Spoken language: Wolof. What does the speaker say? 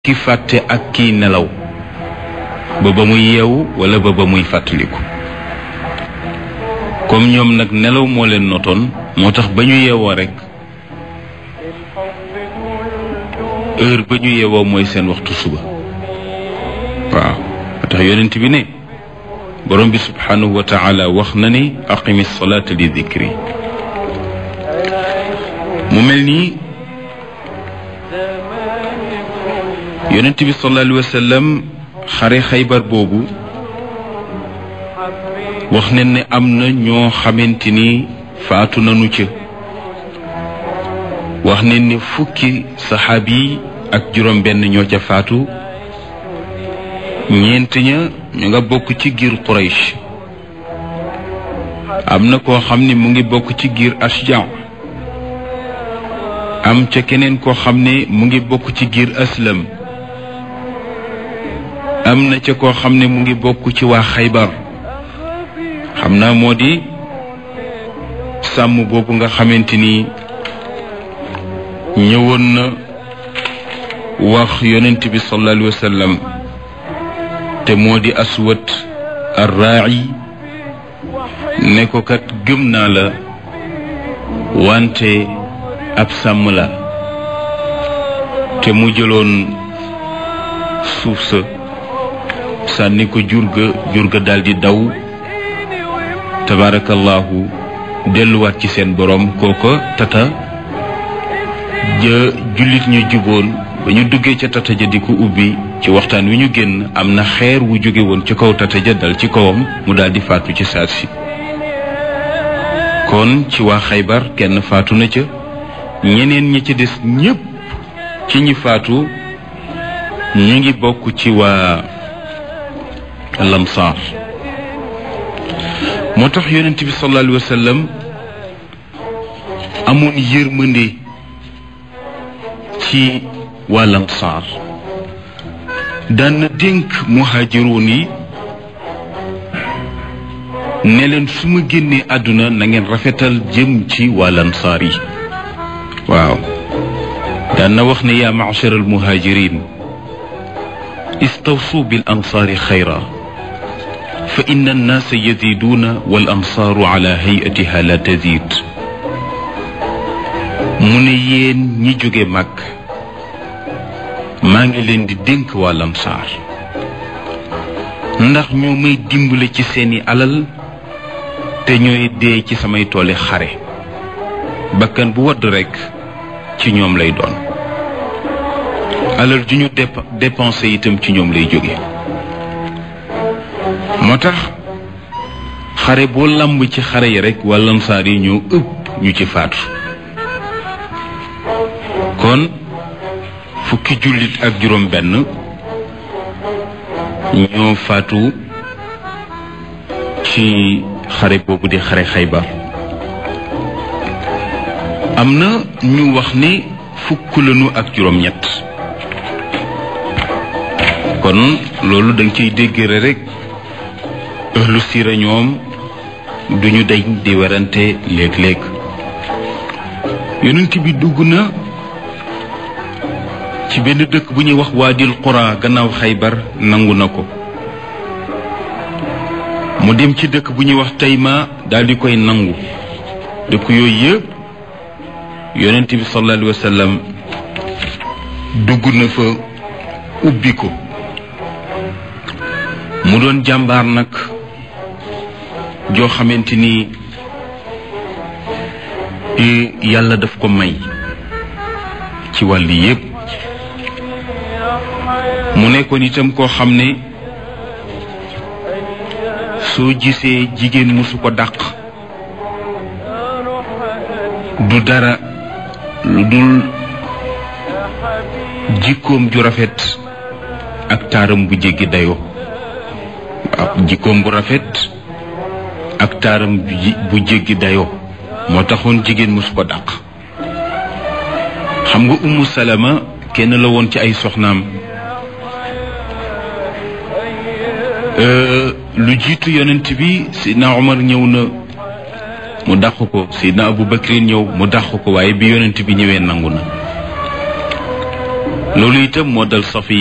ki fàtte ak kiy nelaw ba ba muy yeewu wala ba ba muy fàttaliku comme ñoom nag nelaw moo leen notoon moo tax ba ñu yeewoo rekk heure ba ñu yeewoo mooy seen waxtu suba waaw moo tax yonent bi ne borom bi subhanahu wa taala wax na ni aqimi salaata li dikri mu mel nii yonent bi sallallahu alayhi wa sallam xare xaybar boobu wax ne ne am na ñoo xamante ni faatu nañu ca wax ne ni fukki saxaabi yi ak juróom benn ñoo ca faatu ñeent ña ñu nga bokk ci giir Quraysh am na koo xam ne mu ngi bokk ci giir Ashja am ca keneen koo xam ne mu ngi bokk ci giir Aslam am na ca koo xam ne mu ngi bokk ci waa Xaybar xam naa moo di sàmm boobu nga xamante ni ñëwoon na wax yonent bi sallallahu alayhi wa sallam te moo di aswat arraa'i ne ko kat gëm naa la wante ab sàmm la te mu jëloon suuf sa sànni ko jurga jurga daldi daw tabaarakallaahu delluwaat ci seen borom kooko tata ja jullit ñu juboon ba ñu duggee ca tata ja di ko ubbi ci waxtaan wi ñu génn am na xeer wu jóge woon ci kaw tata ja dal ci kawam mu daldi faatu ci saat si kon ci waa xaybar kenn faatu na ca ñeneen ñi ci des ñépp ci ñi faatu ñu ngi bokk ci waa lamsaar moo tax yonent bi sallallahu alayhi wa sallam amoon yërmande ci waa lamsaar daan na dénk muhaajiroon yi ne leen su ma génnee àdduna na ngeen rafetal jëm ci waa lamsaar yi waaw daan na wax ne yaa ma'shar al muhaajirin istawsu bil ansaari xayra fa inna annaasa yaziduuna wal ansaaru ala hayatiha la tazid mu ne yéen ñi jóge mag maa ngi leen di dénk waa lamsaar ndax ñoo may dimbale ci seeni alal te ñooy dee ci samay tooli xare bakkan bu wadd rekk ci ñoom lay doon alal ju ñu dépensé itam ci ñoom lay jóge moo tax xare boo làmb ci xare yi rekk waa lamsaar yi ñoo ëpp ñu ci faatu kon fukki jullit ak juróom benn ñoo faatu ci xare boobu di xare xaybar am na ñu wax ni fukk lañu ak juróom ñett kon loolu danga ciy déggëre rekk ahlu siira ñoom duñu dañ di werante léeg-léeg yonent bi dugg na ci benn dëkk bu ñuy wax waadil qura gannaaw xaybar nangu na ko mu dem ci dëkk bu ñuy wax tayma daldi koy nangu dëkk yooyu yëpp yonent bi sallallahu alayhi wa sallam dugg na fa ubbi ko mu doon jàmbaar nag joo xamante ni yàlla daf ko may ci wàll yépp mu nekkoon itam koo xam ne soo gisee jigéen mësu ko dàq du dara lu dul jikkoom ju rafet ak taaram bu jéggi dayoo waaw jikkoom bu rafet ak taaram bu jéggi dayoo moo taxoon jigéen mësu ko dàq xam nga ummu salama kenn la woon ci ay soxnaam lu jiitu yonent bi sidna Omar ñëw na mu dàq ko sidna Abu Bakrin ñëw mu dàq ko waaye bi yonent bi ñëwee nangu na loolu itam moo dal safi